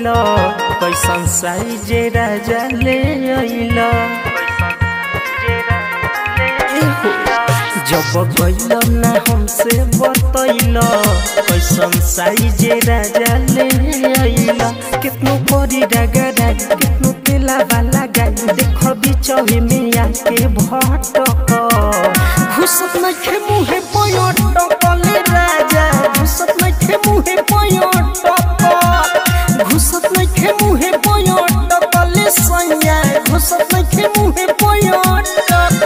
बतैल कैसन साइज राजा ले अइल जब गइल ना हमसे बतैल कैसन साइज राजा ले अइल कितनो परी रगड़ा कितनो तेला वाला गाय देख बिचहे में आके भटक घुसत नखे मुहे पयटक ले राजा घुसत नखे मुहे पयटक घुसत नखे मुहे पयटक ले सैया घुसत नखे मुहे पयटक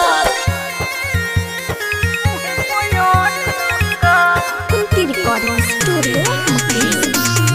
कुंती रिकॉर्डिंग स्टूडियो मुकेश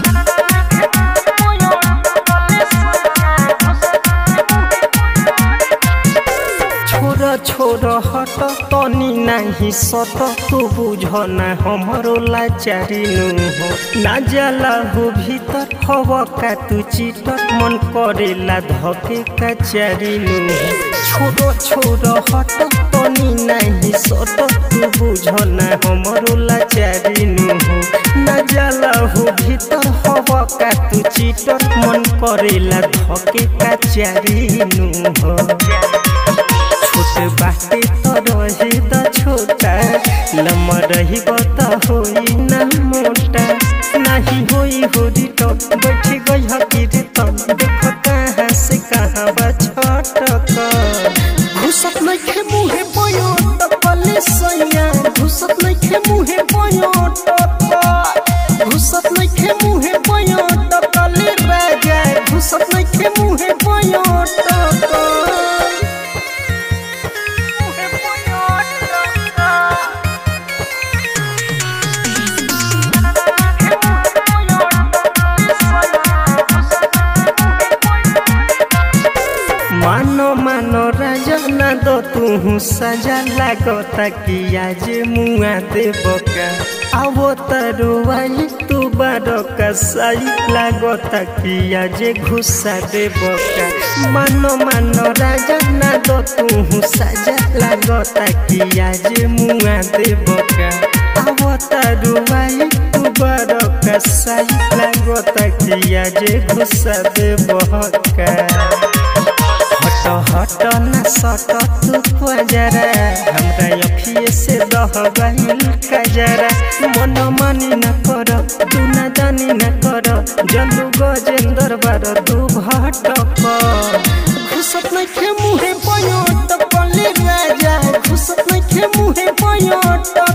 छोड़ छोड़ हट तनी नाही सट तू बुझ ना हमरो लाचारी नु हो ना जाला हो भीतर हव का तू चिटर मन करेला धके कचारी नु हो छोड़ छोड़ हट तनी नाही सट तू बुझ ना हमरो लाचारी नु हो ना जाला हो भीतर हव का तू चिटर मन करेला धके कचारी नु हो छोट बाटे तो रही द छोटा लम रही त होई ना मोटा नाही होई होरी तो बैठ गई हकीर तो देखो कहाँ से कहाँ बा छटक घुसत नखे मुहे पयो टपले सैया घुसत नखे मुहे पयो टप घुसत नखे मुहे पयो टपले राजा घुसत नखे मुहे पयो टप मानो मानो राजा ना दो तू सजा लागता कि आज मुआ दे बका आवो तरुआई तू बारो कसाई लागता कि आज घुसा दे बका मानो मानो राजा ना दो तू सजा लागता कि आज मुआ दे बका आवो तरुआई तू बारो कसाई लागता कि आज घुसा दे बका हट हट न सट तू पजरा हमरा अखिए से दह गइल कजरा मन मानी न कर तू न जानी न कर जलू गजेंद्र बार तू भटक घुसत नखे मुहे पयोट पले राजा घुसत नखे मुहे पयोट